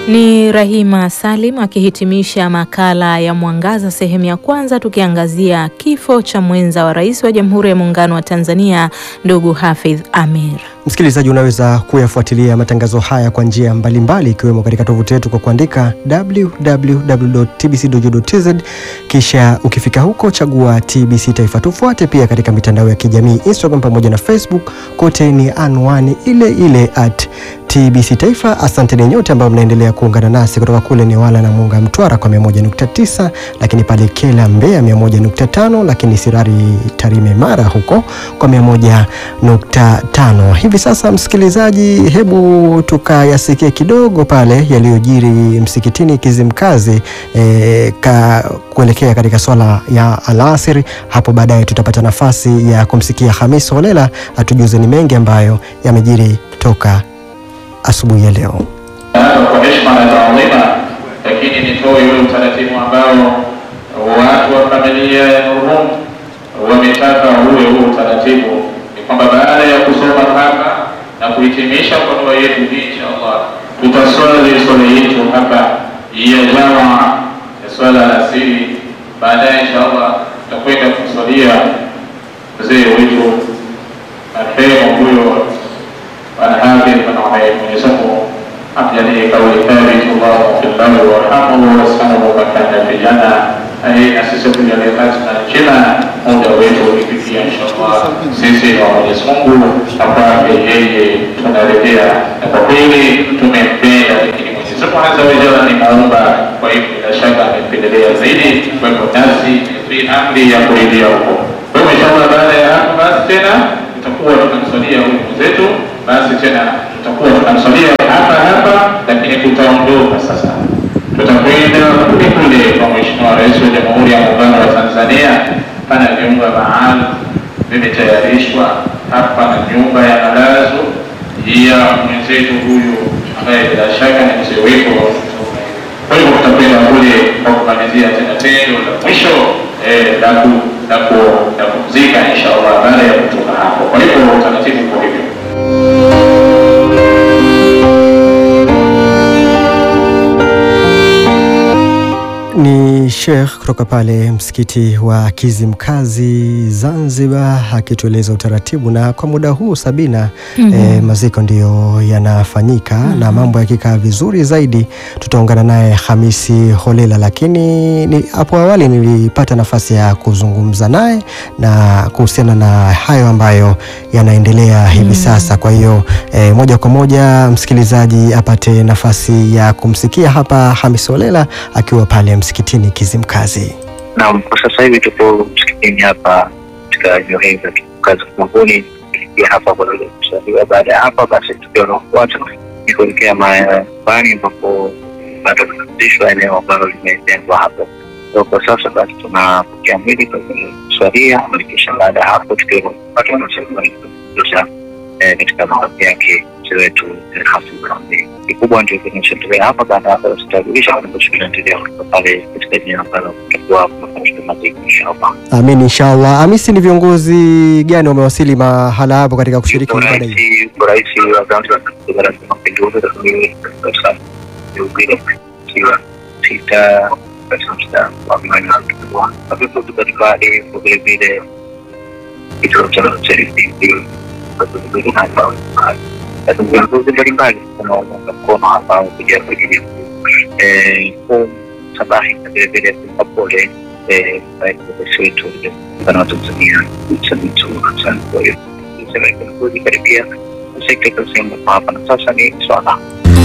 Ni Rahima Salim akihitimisha makala ya Mwangaza sehemu ya kwanza, tukiangazia kifo cha mwenza wa rais wa Jamhuri ya Muungano wa Tanzania ndugu Hafidh Ameir. Msikilizaji, unaweza kuyafuatilia matangazo haya kwa njia mbalimbali ikiwemo katika tovuti yetu kwa kuandika www.tbc.go.tz, kisha ukifika huko chagua TBC Taifa. Tufuate pia katika mitandao ya kijamii Instagram pamoja na Facebook, kote ni anwani ile ile at TBC Taifa. Asante ni nyote ambao mnaendelea kuungana nasi kutoka kule Newala na Munga Mtwara kwa 101.9, lakini pale Kela Mbeya 101.5, lakini Sirari Tarime Mara huko kwa 101.5. Hivi sasa msikilizaji, hebu tukayasikie kidogo pale yaliyojiri msikitini Kizimkazi e, ka kuelekea katika swala ya alasiri. Hapo baadaye tutapata nafasi ya kumsikia Hamis Holela atujuze ni mengi ambayo yamejiri toka asubuhi ya leo. kwa heshima na taadhima, lakini nitoe ule utaratibu ambao watu wa familia ya Nurhum wametaka uwe huo utaratibu, ni kwamba baada ya kusoma hapa na kuhitimisha kwa dua yetu hii, inshallah tutaswali swala yetu hapa ya jamaa ya swala la asiri. Baadaye inshallah tutakwenda kumswalia mzee wetu marehemu huyo Alhafidh bin Umayr, Mwenyezi Mungu amjalie kauli thabit, Allahumma fil lahu warhamhu wasanahu makana fi janna. Ai, na sisi tujalie hatima njema, muda wetu ukifikia inshallah, sisi wa Mwenyezi Mungu apate yeye tunarejea, na kwa kweli tumempenda, lakini Mwenyezi Mungu azza wa jalla ni muumba, kwa hivyo bila shaka amependelea zaidi, kwa hivyo nasi fi amri ya kuridhia huko. Kwa hivyo inshallah, baada ya hapo basi tena tutakuwa tunamswalia huyu mwenzetu basi tena tutakuwa tunamswalia hapa hapa, lakini tutaondoka sasa, tutakwenda kule kule kwa Mheshimiwa Rais wa Jamhuri ya Muungano wa Tanzania. Pana vyumba maalum vimetayarishwa hapa na nyumba ya malazo ya mwenzetu huyu ambaye bila shaka ni mzee wetu. Kwa hivyo tutakwenda kule kwa kumalizia tena tendo la mwisho la kumzika inshallah, baada ya kutoka hapo. Kwa hivyo utaratibu kwa hivyo Ni Sheikh kutoka pale msikiti wa Kizimkazi Zanzibar akitueleza utaratibu, na kwa muda huu Sabina, Mhm. eh, maziko ndiyo yanafanyika na mambo yakikaa vizuri zaidi tutaungana naye Hamisi Holela, lakini ni hapo awali nilipata nafasi ya kuzungumza naye na kuhusiana na hayo ambayo yanaendelea hivi sasa. Kwa hiyo eh, moja kwa moja msikilizaji apate nafasi ya kumsikia hapa Hamisi Holela akiwa pale msikitini Kizimkazi. Naam, kwa sasa hivi tupo msikitini hapa katika eneo hili la Kizimkazi Kumanguni, tukiingia hapa kwa ajili ya kusaliwa. Baada ya hapa basi tukio unaofuata ni kuelekea nyumbani ambapo bado tunarudishwa eneo ambalo limetengwa hapo. So, kwa sasa basi tunapokea mwili kwa ajili ya kuswalia na kisha baada ya hapo tukio unaofuata tunasha katika makazi yake mzee wetu Hafidh Ameir. Kikubwa ndio kinachoendelea hapa. Baada ya hapo tutajulisha kinachoendelea kutoka pale katika eneo ambalo kutakuwa kunafanyika maziko inshallah. Amin, inshallah. Hamisi, ni viongozi gani wamewasili mahala hapo katika kushiriki Yuko ibada hii? rais- yuko rais wa Zanzibar katika Baraza la Mapinduzi rasmi sasa Ugire ikiwa sita katika mstari wa mwani wa kituo na viongozi mbalimbali kwa vile vile kituo cha serikali na viongozi mbalimbali wanaounga mkono hapa kuja kwa ajili ya eh, kumsabahi na vile vile kumpa pole eh, rais wetu muungano wa Tanzania Samia Suluhu Hassan. Kwa hiyo niseme viongozi karibia sekta ikasema hapa na sasa ni swala